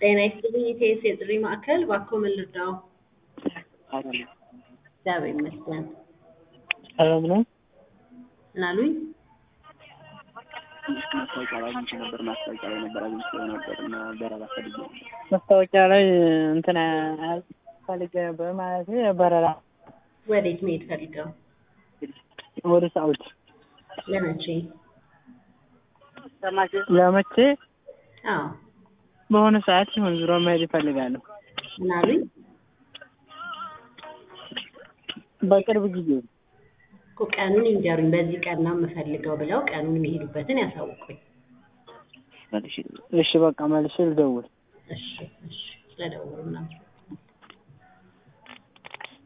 ጤና ይስጥልኝ ኢቴስ የጥሪ ማዕከል እባክዎ ምን ልርዳዎ? እግዚአብሔር ይመስገን። ሰላም ነው? ምን አሉኝ? ማስታወቂያ ላይ አግኝቼ ነበር። ማስታወቂያ ላይ ነበር አግኝቼ ነበር እና በረራ ፈልጌ ነበር። ማስታወቂያ ላይ እንትን ፈልጌ ነበር ማለት በረራ ወዴት መሄድ ፈልገው? ወደ ሳውዲ ለመቼ? ለመቼ አዎ በሆነ ሰዓት ሲሆን ዙሮ መሄድ ይፈልጋለሁ። ምን አሉኝ? በቅርብ ጊዜ እኮ ቀኑን ይንገሩኝ። በዚህ ቀን ነው የምፈልገው ብለው ቀኑን የሚሄዱበትን ያሳውቁኝ። መልሼ እሺ በቃ መልሼ ልደውል። እሺ እሺ ስለደወሉ እናመሰግናለን።